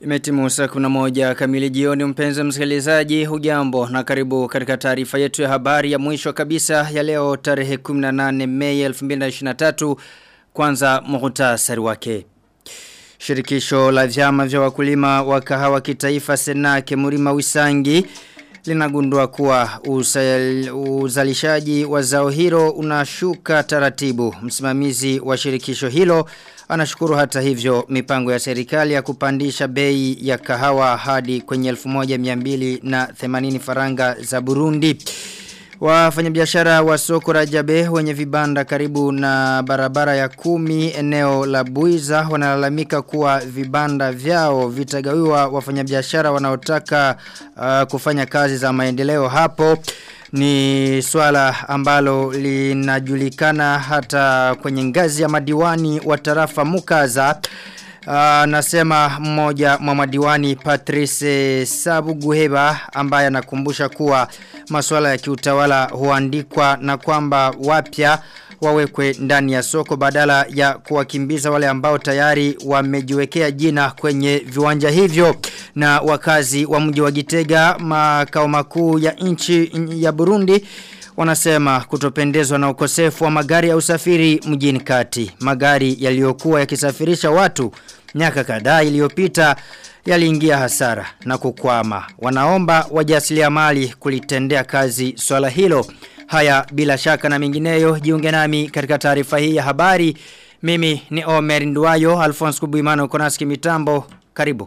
Imetimu saa kuna moja kamili jioni mpenzi msikilizaji hujambo na karibu katika taarifa yetu ya habari ya mwisho kabisa ya leo tarehe 18 Mei 2023 kwanza muhtasari wake. Shirikisho la vyama vya wakulima wa kahawa kitaifa Senake Murima Wisangi linagundua kuwa usal, uzalishaji wa zao hilo unashuka taratibu. Msimamizi wa shirikisho hilo anashukuru hata hivyo mipango ya serikali ya kupandisha bei ya kahawa hadi kwenye 1280 faranga za Burundi. Wafanyabiashara wa soko Rajabe wenye vibanda karibu na barabara ya kumi eneo la Buiza wanalalamika kuwa vibanda vyao vitagawiwa wafanyabiashara wanaotaka uh, kufanya kazi za maendeleo hapo ni swala ambalo linajulikana hata kwenye ngazi ya madiwani wa tarafa Mukaza Uh, nasema mmoja mwa madiwani Patrice Sabuguheba ambaye anakumbusha kuwa masuala ya kiutawala huandikwa na kwamba wapya wawekwe ndani ya soko badala ya kuwakimbiza wale ambao tayari wamejiwekea jina kwenye viwanja hivyo na wakazi wa mji wa Gitega makao makuu ya nchi ya Burundi wanasema kutopendezwa na ukosefu wa magari ya usafiri mjini kati. Magari yaliyokuwa yakisafirisha watu miaka kadhaa iliyopita yaliingia hasara na kukwama. Wanaomba wajasiriamali kulitendea kazi swala hilo. Haya bila shaka na mingineyo jiunge nami katika taarifa hii ya habari. Mimi ni Omer Nduwayo, Alphonse Kubuimano Konaski Mitambo. Karibu.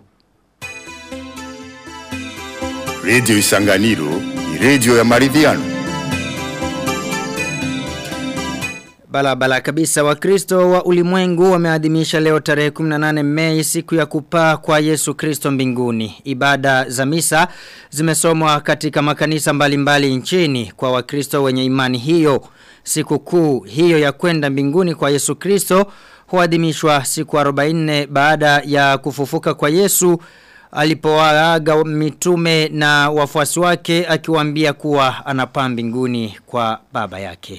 Radio Isanganiro ni radio ya maridhiano. Balabala kabisa wakristo wa ulimwengu wameadhimisha leo tarehe 18 mei siku ya kupaa kwa Yesu Kristo mbinguni. Ibada za misa zimesomwa katika makanisa mbalimbali mbali nchini kwa wakristo wenye imani hiyo. Siku kuu hiyo ya kwenda mbinguni kwa Yesu Kristo huadhimishwa siku 44 baada ya kufufuka kwa Yesu alipowaaga mitume na wafuasi wake akiwaambia kuwa anapaa mbinguni kwa baba yake.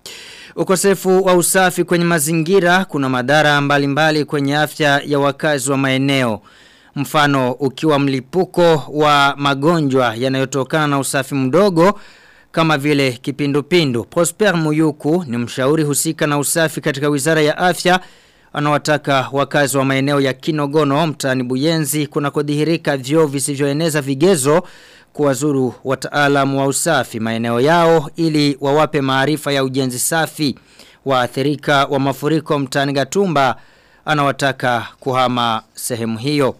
Ukosefu wa usafi kwenye mazingira kuna madhara mbalimbali mbali kwenye afya ya wakazi wa maeneo. Mfano ukiwa mlipuko wa magonjwa yanayotokana na usafi mdogo kama vile kipindupindu. Prosper Muyuku ni mshauri husika na usafi katika wizara ya afya anawataka wakazi wa maeneo ya Kinogono mtaani Buyenzi kuna kudhihirika vyoo visivyoeneza vigezo kuwazuru wataalamu wa usafi maeneo yao ili wawape maarifa ya ujenzi safi waathirika wa mafuriko mtaani Gatumba anawataka kuhama sehemu hiyo.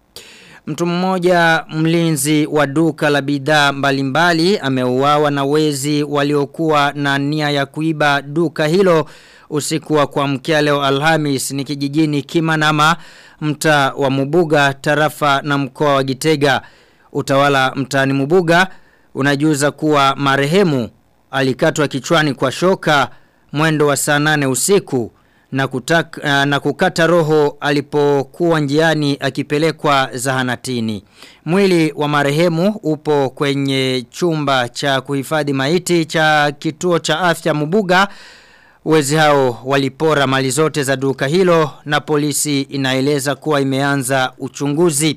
Mtu mmoja mlinzi wa duka la bidhaa mbalimbali ameuawa na wezi waliokuwa na nia ya kuiba duka hilo usiku wa kuamkia leo Alhamis ni kijijini Kimanama mtaa wa Mubuga tarafa na mkoa wa Gitega utawala mtaani Mubuga unajuza kuwa marehemu alikatwa kichwani kwa shoka mwendo wa saa nane usiku na, kutaka, na kukata roho alipokuwa njiani akipelekwa zahanatini. Mwili wa marehemu upo kwenye chumba cha kuhifadhi maiti cha kituo cha afya Mubuga. Wezi hao walipora mali zote za duka hilo na polisi inaeleza kuwa imeanza uchunguzi.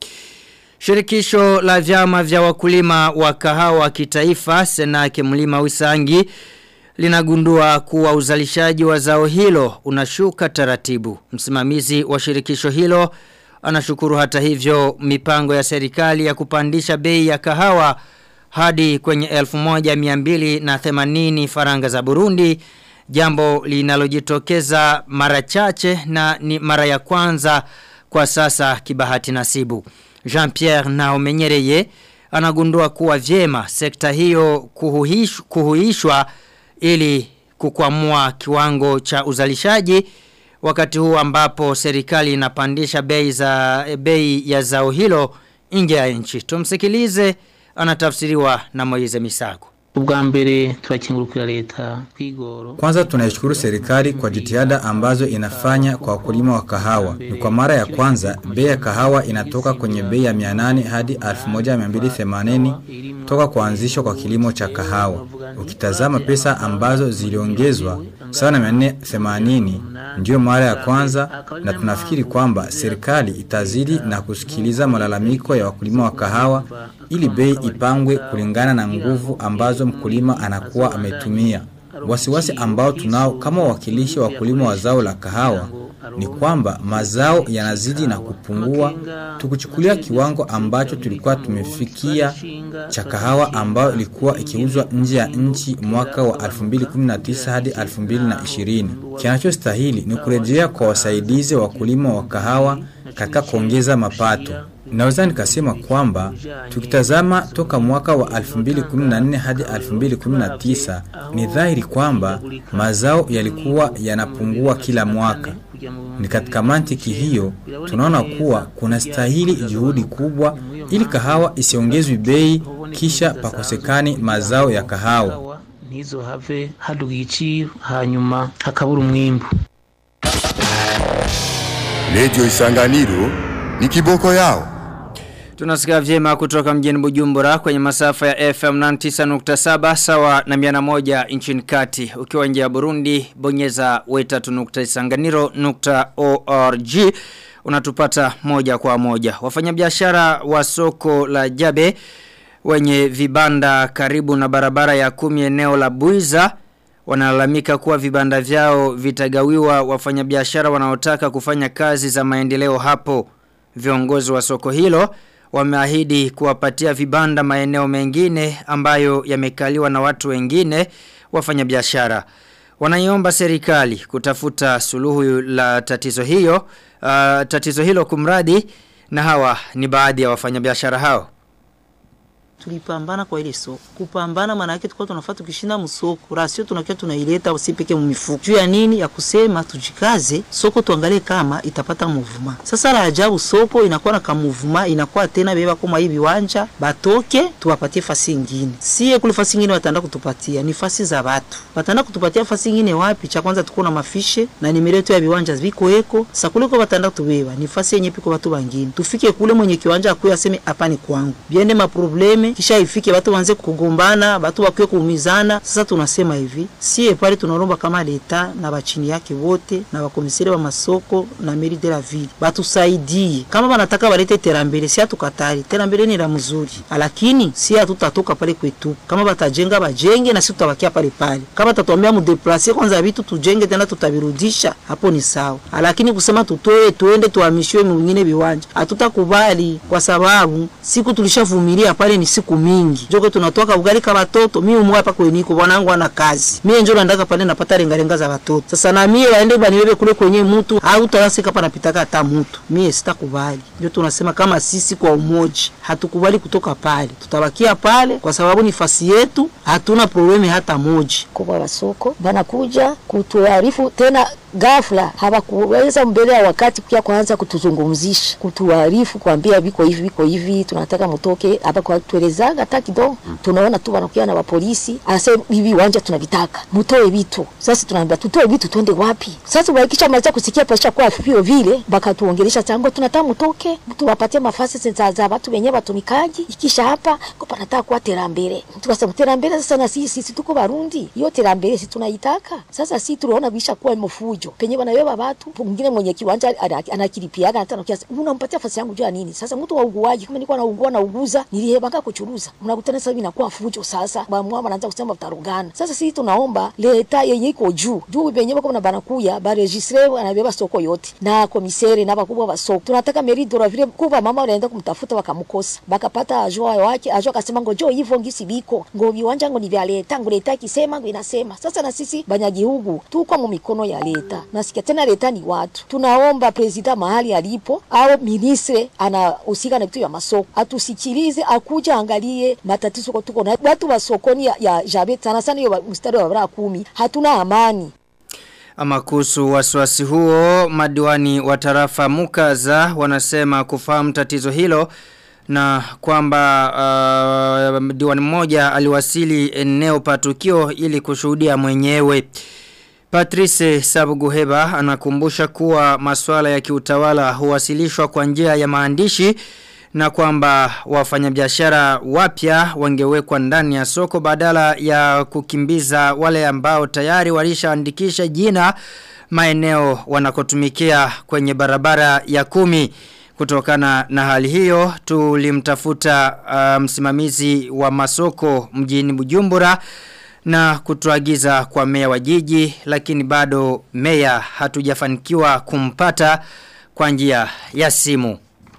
Shirikisho la vyama vya wakulima wa kahawa kitaifa Senake Mlima Wisangi linagundua kuwa uzalishaji wa zao hilo unashuka taratibu. Msimamizi wa shirikisho hilo anashukuru hata hivyo mipango ya serikali ya kupandisha bei ya kahawa hadi kwenye 1280 faranga za Burundi jambo linalojitokeza mara chache na ni mara ya kwanza kwa sasa kibahati nasibu. Jean-Pierre Naomenyereye anagundua kuwa vyema sekta hiyo kuhuish, kuhuishwa ili kukwamua kiwango cha uzalishaji wakati huu ambapo serikali inapandisha bei za bei ya zao hilo nje ya nchi. Tumsikilize anatafsiriwa na Moize Misago. Ubwa mbere turakingurukira leta kwigoro. Kwanza tunaishukuru serikali kwa jitihada ambazo inafanya kwa wakulima wa kahawa. Ni kwa mara ya kwanza bei ya kahawa inatoka kwenye bei ya 800 hadi 1280 toka kuanzishwa kwa kilimo cha kahawa. Ukitazama pesa ambazo ziliongezwa sawa na 480 ndio mara ya kwanza na tunafikiri kwamba serikali itazidi na kusikiliza malalamiko ya wakulima wa kahawa ili bei ipangwe kulingana na nguvu ambazo mkulima anakuwa ametumia. Wasiwasi ambao tunao kama wawakilishi wa wakulima wa zao la kahawa ni kwamba mazao yanazidi na kupungua tukuchukulia kiwango ambacho tulikuwa tumefikia cha kahawa ambayo ilikuwa ikiuzwa nje ya nchi mwaka wa 2019 hadi 2020. Kinachostahili ni kurejea kwa wasaidizi wa wakulima wa kahawa katika kuongeza mapato. Naweza nikasema kwamba tukitazama toka mwaka wa 2014 hadi 2019 ni dhahiri kwamba mazao yalikuwa yanapungua kila mwaka. Ni katika mantiki hiyo tunaona kuwa kuna stahili juhudi kubwa ili kahawa isiongezwe bei kisha pakosekani mazao ya kahawa. ntizo have haduga igiciro hanyuma hakabura umwimbu Radio Isanganiro ni kiboko yao. Tunasikia vyema kutoka mjini Bujumbura kwenye masafa ya FM 99.7 sawa na 101 nchini kati. Ukiwa nje ya Burundi, bonyeza weta.isanganiro.org unatupata moja kwa moja. Wafanyabiashara wa soko la Jabe wenye vibanda karibu na barabara ya kumi eneo la Buiza wanalalamika kuwa vibanda vyao vitagawiwa wafanyabiashara wanaotaka kufanya kazi za maendeleo hapo. Viongozi wa soko hilo wameahidi kuwapatia vibanda maeneo mengine ambayo yamekaliwa na watu wengine wafanyabiashara. Wanaiomba serikali kutafuta suluhu la tatizo hiyo, uh, tatizo hilo kumradi na hawa ni baadhi ya wafanyabiashara hao. tulipambana kwa ile soko. Kupambana maana yake tulikuwa tunafaa tukishinda msoko, rasio tunakia tunaileta usipeke mmifuko. Juu ya nini? Ya kusema tujikaze, soko tuangalie kama itapata muvuma. Sasa la ajabu soko inakuwa na kamuvuma, inakuwa tena beba kama hivi viwanja, batoke tuwapatie fasi nyingine. Sie kule fasi nyingine wataenda kutupatia ni fasi za watu. Wataenda kutupatia fasi nyingine wapi? Cha kwanza tuko na mafishe na nimero yetu ya viwanja viko eko. Sasa kule kwa wataenda tubeba ni fasi yenye piko watu wengine. Tufike kule mwenye kiwanja akuye aseme hapa ni kwangu. Biende maprobleme kisha ifike watu waanze kugombana, watu wakiwe kuumizana. Sasa tunasema hivi, sie pale tunaomba kama leta na bachini yake wote na wakomisari wa masoko na meri de la ville batusaidie, kama wanataka walete terambele, si hatukatali terambele ni la mzuri, lakini si hatutatoka pale kwetu. Kama batajenga bajenge na sisi tutabakia pale pale. Kama tatuambia mudeplace kwanza vitu tujenge tena tutavirudisha, hapo ni sawa, lakini kusema tutoe tuende tuhamishiwe mwingine viwanja hatutakubali, kwa sababu siku tulishavumilia pale ni siku mingi. Joko tunatoka ugali kwa watoto, mimi umwa hapa kweniko bwanangu ana kazi. Mimi njoo naendaka pale napata renga renga za watoto. Sasa na mimi waende banibebe kule kwenye mtu au tawasika hapa napitaka hata mtu. Mimi sitakubali. Ndio tunasema kama sisi kwa umoja hatukubali kutoka pale. Tutabakia pale kwa sababu ni fasi yetu, hatuna problemi hata moja. kubwa wa soko banakuja kutuarifu tena ghafla, hawakuweza mbele ya wakati pia kwanza kutuzungumzisha, kutuarifu, kuambia viko hivi viko hivi, tunataka mtoke hapa, kwa tuelezaga hata kidogo. Tunaona tu wanakuja na wapolisi, anasema hivi viwanja tunavitaka, mtoe vitu. Sasa tunaambia tutoe vitu, twende wapi? Sasa wakisha maliza kusikia pasha kwa vio vile, bakatuongelesha tango, tunataka mtoke, tuwapatie mafasi za za watu wenyewe watumikaji, ikisha hapa kwa panataka kuwa terambere. Tukasema terambere, sasa na sisi sisi tuko Barundi, hiyo terambere sisi tunaitaka. Sasa sisi tunaona bisha kuwa mfujo penye wanabeba watu, mwingine mwenye kiwanja ana- anakilipiaga hata nakia unampatia fasi yangu jua nini? Sasa mtu wa uguaji kama nilikuwa naugua na uguza nilihebanga kuchuruza, mnakutana sasa hivi inakuwa fujo. Sasa bamwa wanaanza kusema utarugana. Sasa sisi tunaomba leta yenye iko juu juu penye bako na banakuya ba registre anabeba soko yote na komisere na bakubwa ba soko, tunataka meri dora vile kuba mama wanaenda kumtafuta wakamkosa, bakapata ajua wake ajua akasema ngojo hivyo ngisi biko ngo viwanja ngo ni vya leta ngo leta ikisema ngo inasema. Sasa na sisi banyagihugu tuko mu mikono ya leta, nasikia tena leta ni watu. Tunaomba presida mahali alipo au ministre anahusika na vitu vya masoko atusikilize, akuja angalie matatizo kwa tuko na watu wa sokoni ya, ya Jabe sana sana hiyo mstari wa barabara kumi, hatuna amani. Ama kuhusu wasiwasi huo, madiwani wa tarafa Mukaza wanasema kufahamu tatizo hilo na kwamba uh, diwani mmoja aliwasili eneo pa tukio ili kushuhudia mwenyewe. Patrice Sabuguheba anakumbusha kuwa masuala ya kiutawala huwasilishwa kwa njia ya maandishi na kwamba wafanyabiashara wapya wangewekwa ndani ya soko badala ya kukimbiza wale ambao tayari walishaandikisha jina maeneo wanakotumikia kwenye barabara ya kumi. Kutokana na hali hiyo tulimtafuta uh, msimamizi wa masoko mjini Bujumbura na kutuagiza kwa meya wa jiji lakini bado meya hatujafanikiwa kumpata kwa njia ya simu.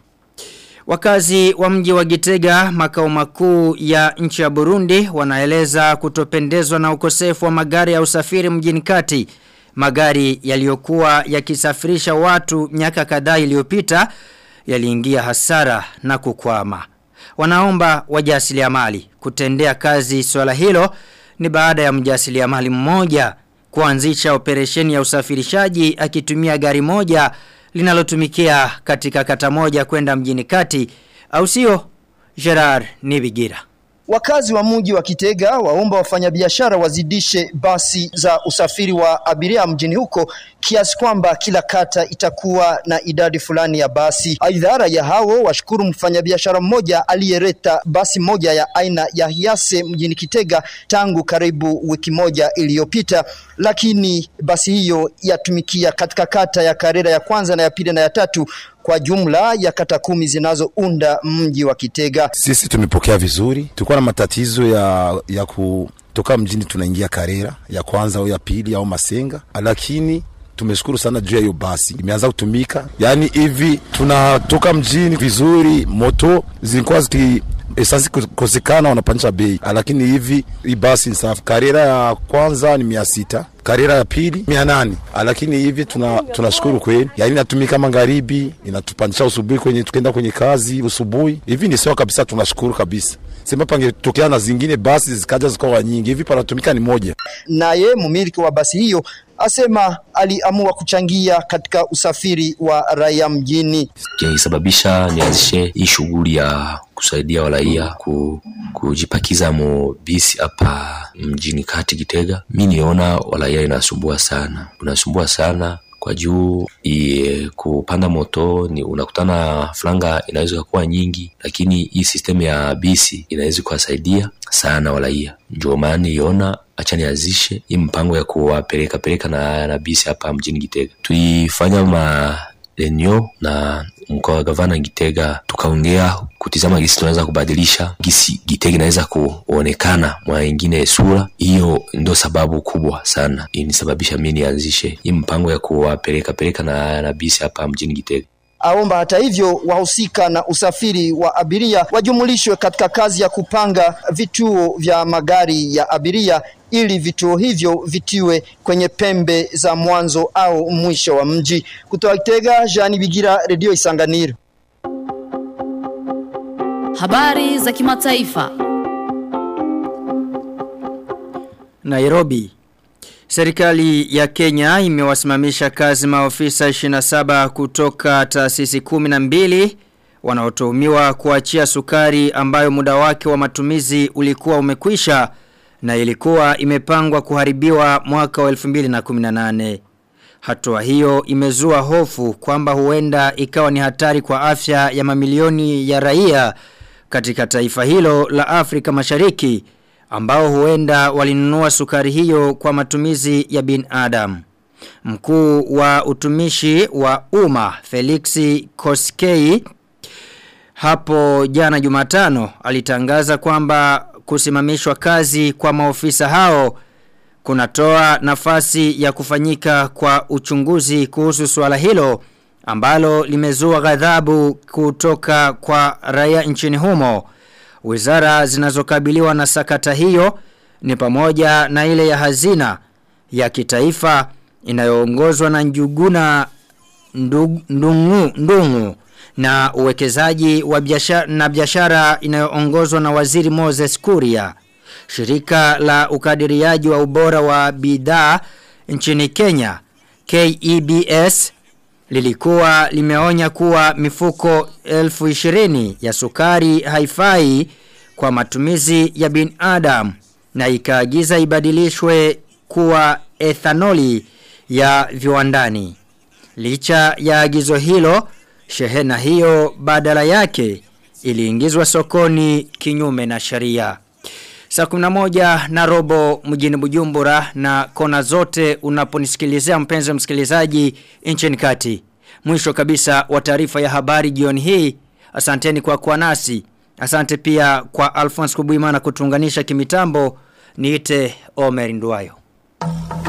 Wakazi wa mji wa Gitega makao makuu ya nchi ya Burundi wanaeleza kutopendezwa na ukosefu wa magari ya usafiri mjini kati. Magari yaliyokuwa yakisafirisha watu miaka kadhaa iliyopita yaliingia hasara na kukwama. Wanaomba wajasiriamali kutendea kazi swala hilo ni baada ya mjasiriamali mmoja kuanzisha operesheni ya usafirishaji akitumia gari moja linalotumikia katika kata moja kwenda mjini kati au sio Gerard Nibigira Wakazi wa mji wa Kitega waomba wafanyabiashara wazidishe basi za usafiri wa abiria mjini huko kiasi kwamba kila kata itakuwa na idadi fulani ya basi. Aidha, raia hao washukuru mfanyabiashara mmoja aliyeleta basi moja ya aina ya Hiase mjini Kitega tangu karibu wiki moja iliyopita, lakini basi hiyo yatumikia katika kata ya Karera ya kwanza na ya pili na ya tatu kwa jumla ya kata kumi zinazounda mji wa Kitega. Sisi tumepokea vizuri, tulikuwa na matatizo ya, ya kutoka mjini tunaingia Karera ya kwanza au ya pili au Masenga, lakini tumeshukuru sana juu ya hiyo basi imeanza kutumika. Yaani hivi tunatoka mjini vizuri, moto zilikuwa ziki esansi kukosekana wanapandisha bei, lakini hivi hii basi ni safi. Karera ya kwanza ni mia sita karera ya pili mia nane lakini hivi tuna tunashukuru kweli, yaani inatumika magharibi, inatupandisha usubuhi kwenye tukaenda kwenye kazi usubuhi. Hivi ni sawa kabisa, tunashukuru kabisa. Sema pangetokea na zingine basi zikaja zikawa nyingi, hivi panatumika ni moja. Naye mumiliki wa basi hiyo asema aliamua kuchangia katika usafiri wa raia mjini. Kilisababisha nianzishe hii shughuli ya kusaidia waraia ku, kujipakiza mo bisi hapa mjini kati Kitega. Mi niona waraia inasumbua sana, unasumbua sana kwa juu i, kupanda moto ni unakutana franga inaweza kuwa nyingi, lakini hii sistemu ya bisi inaweza kuwasaidia sana waraia. Ndio maana niona acha nianzishe hii mpango ya kuwapeleka peleka na, na bisi hapa mjini Gitega. Tuifanya ma lenyo na mkoa wa gavana Gitega, tukaongea kutizama gisi tunaweza kubadilisha gisi Gitega inaweza kuonekana mwa ingine sura. Hiyo ndio sababu kubwa sana inisababisha mimi nianzishe hii mpango ya kuwapeleka peleka na, na bisi hapa mjini Gitega. Aomba hata hivyo wahusika na usafiri wa abiria wajumulishwe katika kazi ya kupanga vituo vya magari ya abiria ili vituo hivyo vitiwe kwenye pembe za mwanzo au mwisho wa mji. Kutoka Kitega, Jean Bigira, Radio Isanganiro. Habari za kimataifa. Nairobi Serikali ya Kenya imewasimamisha kazi maofisa 27 kutoka taasisi 12 wanaotuhumiwa kuachia sukari ambayo muda wake wa matumizi ulikuwa umekwisha na ilikuwa imepangwa kuharibiwa mwaka wa 2018. Hatua hiyo imezua hofu kwamba huenda ikawa ni hatari kwa afya ya mamilioni ya raia katika taifa hilo la Afrika Mashariki ambao huenda walinunua sukari hiyo kwa matumizi ya bin Adam. Mkuu wa utumishi wa umma Felix Koskei hapo jana Jumatano alitangaza kwamba kusimamishwa kazi kwa maofisa hao kunatoa nafasi ya kufanyika kwa uchunguzi kuhusu swala hilo ambalo limezua ghadhabu kutoka kwa raia nchini humo. Wizara zinazokabiliwa na sakata hiyo ni pamoja na ile ya hazina ya kitaifa inayoongozwa na Njuguna Ndungu, Ndungu, Ndungu na uwekezaji wa biashara na biashara inayoongozwa na Waziri Moses Kuria. Shirika la ukadiriaji wa ubora wa bidhaa nchini Kenya KEBS lilikuwa limeonya kuwa mifuko elfu ishirini ya sukari haifai kwa matumizi ya binadamu na ikaagiza ibadilishwe kuwa ethanoli ya viwandani. Licha ya agizo hilo, shehena hiyo badala yake iliingizwa sokoni kinyume na sheria. Saa 11 na robo mjini Bujumbura na kona zote unaponisikilizea mpenzi msikilizaji nchini kati. Mwisho kabisa wa taarifa ya habari jioni hii. Asanteni kwa kuwa nasi. Asante pia kwa Alphonse Kubuimana kutunganisha kimitambo. Niite Omer Nduwayo.